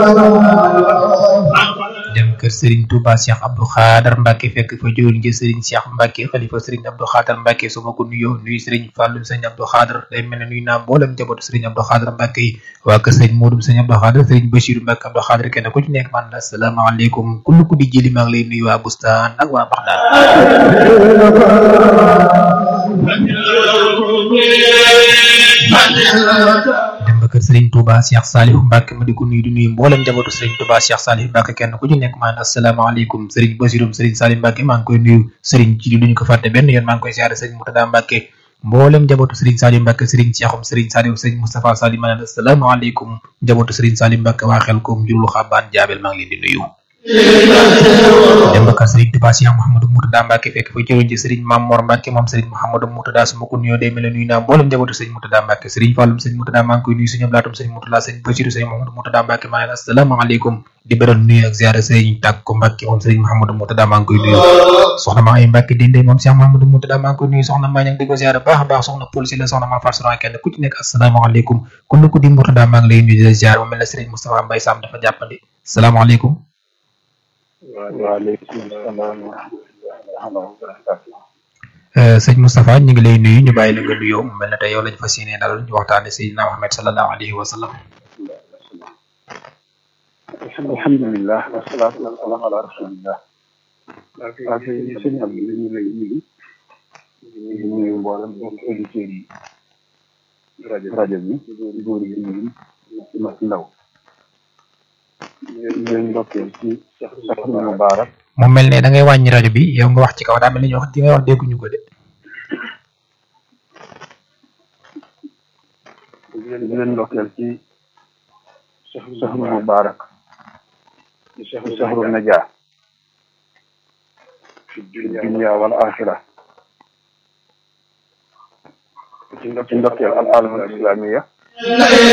dem kër Serigne Touba Cheikh Abdou Khader Mbacke fekk fa jëwriñ ji Serigne Cheikh Mbacke xalifa Serigne Abdou Khader Mbacke su ma ko nuyoo nuyu Serigne Fallou Serigne Abdou Khader day mel ne nuyu naa mboolem njabootu Serigne Abdou Khader Mbacke yi waa kër Serigne Modou Serigne Abdou Khader Serigne Bachirou Mbacke Abdou Khader kenn ku ci nekk man la asalaamaaleykum kullu ku di jëli maa ngi lay nuyu waa Bustaan ak waa Baxdaan dem ba kër Serigne Touba Cheikh Salif Mbacke ma di ko nuyu di nuyu mboolem njabootu Serigne Touba Cheikh Salif Mbacke kenn ku ci nekk maan asalaamaaleykum Serigne Basirum Serigne Salif Mbacke maa ngi koy nuyu Serigne ci duñu ko fàtte benn yoon maa ngi koy siyaare Serigne Moutada Mbacke mboolem njabootu Serigne Salif Mbacke Serigne Cheikhum Serigne Salif Serigne Moustapha Salif maa ngi asalaamaaleykum njabootu Serigne Salif Mbacke waa xel koom jurul xabaan jaabel maa ngi leen di nuyu dem ba kër Serigne Touba Cheikh Mouhamadou Moutada Mbacke fekk fa jëwriñ ci Serigne Mame Mor Mbacke moom Serigne Mouhamadou Moutada su ma ko nuyoo day mel ne nuyu naa mboolem njabootu Serigne Moutada Mbacke Serigne Fallum Serigne Moutada maa ngi koy nuyu suñu blaatum Serigne Moutada Serigne Bachirou Serigne Mouhamadou Moutada Mbacke maa ngi leen asalaamaaleykum di beral nuyu ak ziara Serigne Tàkko Mbacke moom Serigne Mouhamadou Moutada maa ngi koy nuyu soxna maa ay Mbacke dinde moom Cheikh Mouhamadou Moutada maa ngi koy nuyu soxna maa ñang di ko ziara baax a baax soxna Paul si la soxna maa farsuran kenn ku ci nekk asalaamaaleykum kon ku di Moutada maa ngi lay nuyu di la ziara mu mel ne Serigne Moustapha Mbaye Sam dafa jàppandi salaamaaleykum waaleykum salaam wa rahmatulah wa barakatuh. sëñ Moustapha ñu ngi lay nuyu ñu bàyyi la nga nuyoo mu mel ne tey yow lañ fas yéene dalal ñu waxtaane Seydina Muhammad sallallahu alayhi wa sallam. alhamdulilah wasalaatu wasalaam ala rasulillah. waaw kay sëñ Abdou li ñu lay nuyu. ñu nuyu mboolem mbokki auditeurs yi. rajo rajo bi góor yi ñu mag ndaw. ñu leen ndokkeel ci Cheikh Moubarak. mu mel ne da ngay wàññi rajo bi yow nga wax ci kaw daa mel ni ñu wax di ngay wax dégguñu ko de. di leen ndokkeel ci Cheikh Moubarak. ci Cheikh Nadia. fi dunya wal axira. ci ndokkeel al alam al islamiya